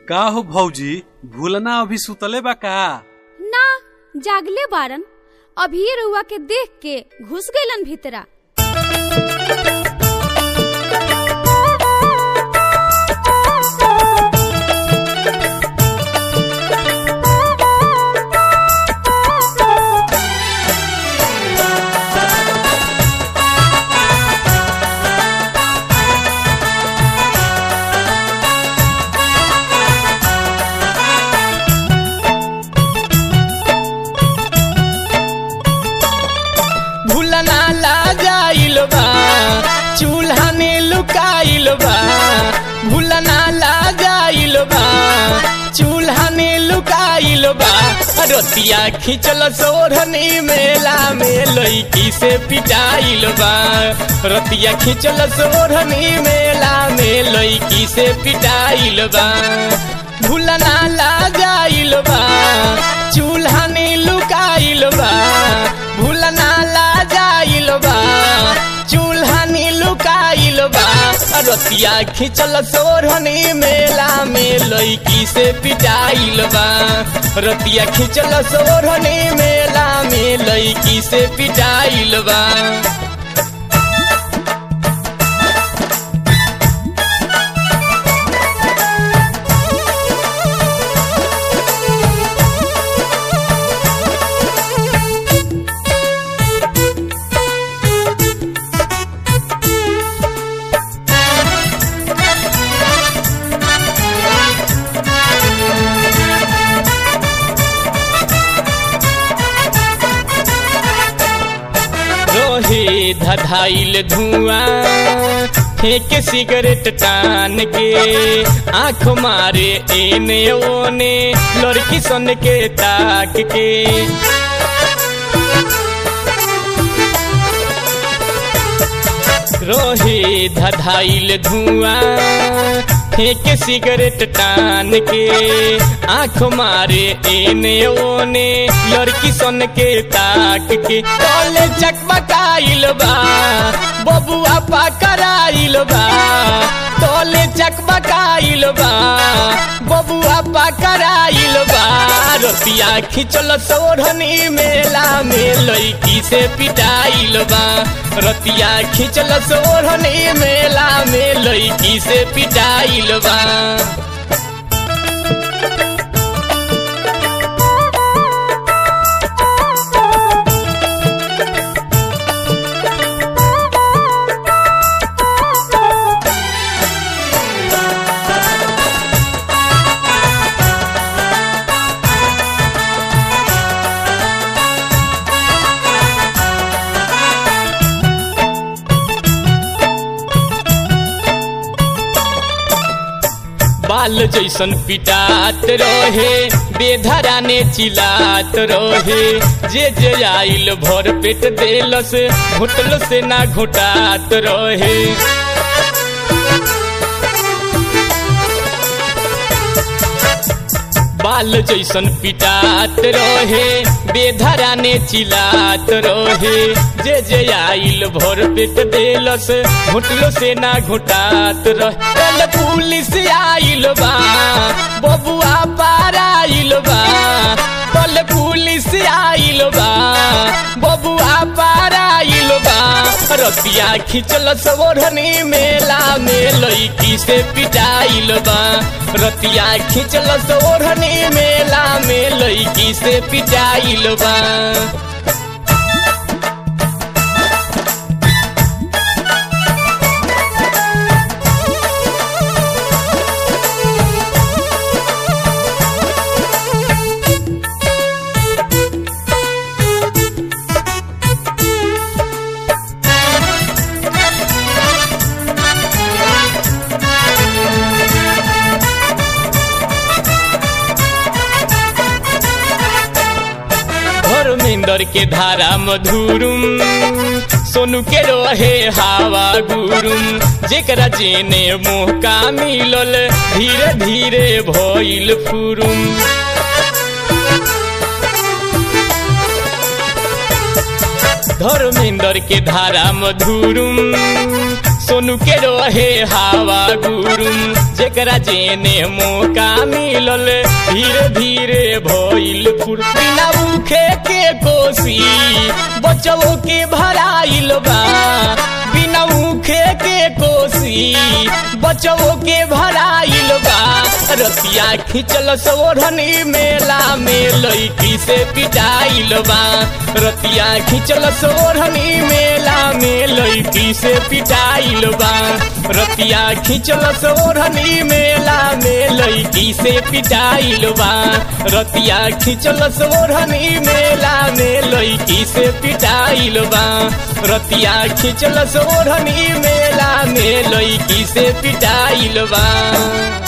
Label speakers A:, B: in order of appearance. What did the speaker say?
A: का हो भौजी भूलना अभी सुतले बा का
B: ना जागले बारन अभी रउआ के देख के घुस गइलन भीतरा
C: भूलना ला जाइल बा चूल्हा में लुकाइल बा भूलना ला जाइल बा चूल्हा में लुकाइल बा रतिया खिंचल सोरहनी मेला में लईकी से पिटाइल बा रतिया खिंचल सोरहनी मेला में लईकी से पिटाइल बा भूलना ला जाइल बा चूल्हा में लुकाइल बा भूलना ला जाइल बा चूल्हा नी लुकाइल बा रतिया खिंचल सोरहनी मेला में लईकी से पिटाइल बा रतिया खिंचल सोरहनी मेला में लईकी से पिटाइल बा रोहे धधाइल धुआं फेंक सिगरेट टान के आंख मारे एने ओने लड़की सन के ताक के रोहे धधाइल धुआं फेंक सिगरेट टान के आंख मारे एने ओने लड़की सन के ताक के तोले चकमकाइल बा बबुआ पकड़ाइल बा तोले चकमकाइल बा बबुआ पकड़ाइल बा रतिया खिंचल सोरहनी मेला में लईकी से पिटाइल बा रतिया खिंचल सोरहनी मेला में लईकी से पिटाइल बा बाल जैसन पिटात रहे बेधरा ने चिलात रहे जे जे आइल भर पेट देलस घोटल से ना घोटात रहे बाल जैसन पिटात रहे बेधरा ने चिलात रहे जे जे आइल भर पेट देलस घुटलो से ना घुटात रहे कल पुलिस आइल बा बबुआ पार आइल बा कल पुलिस आइल बा बबुआ पार आइल बा रतिया खिंचल सोरहनी मेला में लईकी से पिटाइल बा रतिया खिंचल सोरहनी मेला में लईकी से पिटाइल बा धर्मेंद्र के धारा मधुरुम सोनू के रहे हवा गुरुम जेकरा जेने मौका मिलल धीरे धीरे भइल फुरुम धर्मेंद्र के धारा मधुरुम सोनू के रहे हवा गुरुम जेकरा जेने मौका मिलल धीरे धीरे भइल फुर बिना उखे के कोसी बचवो के भराइल बा बिना उखे के कोसी बचवो के भराइल बा रतिया खिंचल सोढ़नी मेला में लईकी से पिटाइल बा रतिया खिंचल सोढ़नी मेला में लईकी से पिटाइल बा रतिया खिंचल सोढ़नी मेला में लईकी से पिटाइल बा रतिया खिंचल सोढ़नी मेला में लईकी से पिटाइल बा रतिया खिंचल सोढ़नी मेला में लईकी से पिटाइल बा